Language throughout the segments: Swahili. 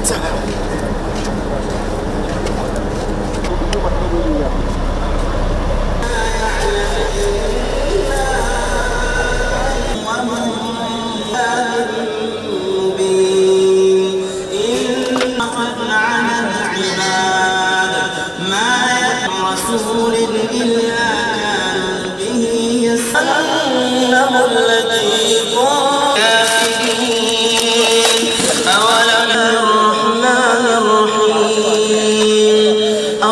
مبين إن قد على العباد ما يأتي رسول إلا كانوا به يسألونه الذي كنت كافرين أولم الرحمن الرحيم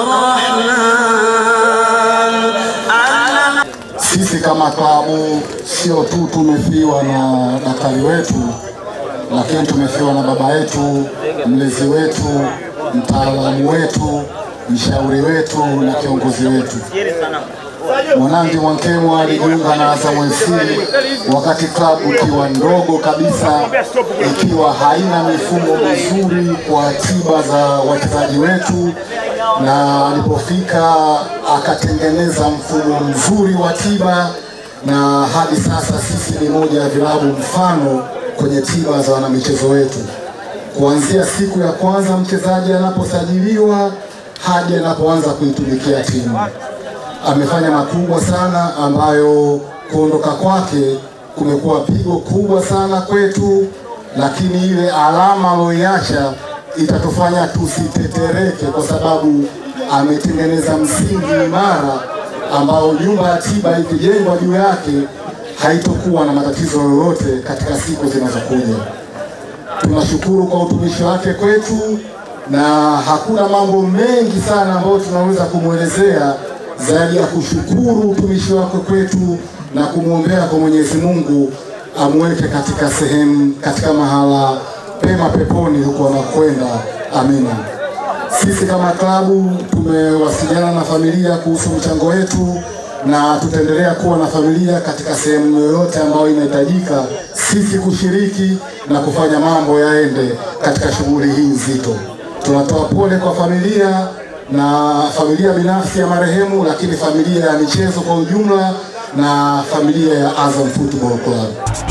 الرحمن علم Sisi kama klabu sio tu tumefiwa na daktari wetu, lakini tumefiwa na baba yetu, mlezi wetu, mtaalamu wetu, mshauri wetu na kiongozi wetu. Mwanangi Mwankemwa alijiunga na Azam FC wakati klabu ikiwa ndogo kabisa, ikiwa haina mifumo mizuri kwa tiba za wachezaji wetu, na alipofika akatengeneza mfumo mzuri wa tiba, na hadi sasa sisi ni moja ya vilabu mfano kwenye tiba za wanamichezo wetu kuanzia siku ya kwanza mchezaji anaposajiliwa hadi anapoanza kuitumikia timu amefanya makubwa sana ambayo kuondoka kwake kumekuwa pigo kubwa sana kwetu, lakini ile alama aliyoiacha itatufanya tusitetereke, kwa sababu ametengeneza msingi imara ambao nyumba ya tiba ikijengwa juu yake haitokuwa na matatizo yoyote katika siku zinazokuja. Tunashukuru kwa utumishi wake kwetu, na hakuna mambo mengi sana ambayo tunaweza kumwelezea zaidi ya kushukuru utumishi wake kwetu na kumwombea kwa Mwenyezi Mungu amweke katika sehemu, katika mahala pema peponi huko anakwenda. Amina. Sisi kama klabu tumewasiliana na familia kuhusu mchango wetu na tutaendelea kuwa na familia katika sehemu yoyote ambayo inahitajika sisi kushiriki na kufanya mambo yaende katika shughuli hii nzito. Tunatoa pole kwa familia na familia binafsi ya marehemu, lakini familia ya michezo kwa ujumla na familia ya Azam Football Club.